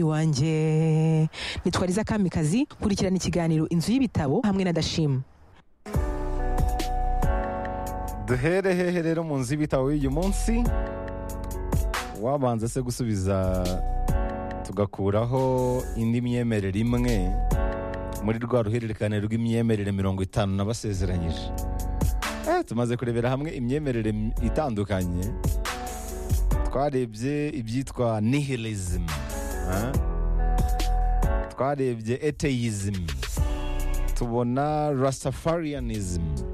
iwanjye nitwariza kamikazi kurikirana ikiganiro inzu y'ibitabo hamwe na dashima duhere hehe rero mu nzu y'ibitabo y'uyu munsi wabanza se gusubiza tugakuraho indi myemerere imwe muri rwa ruhererekane rw'imyemerere mirongo itanu n'abasezeranyije tumaze kurebera hamwe imyemerere itandukanye twarebye ibyitwa nihilism twarebye eteyism tubona rasafarianism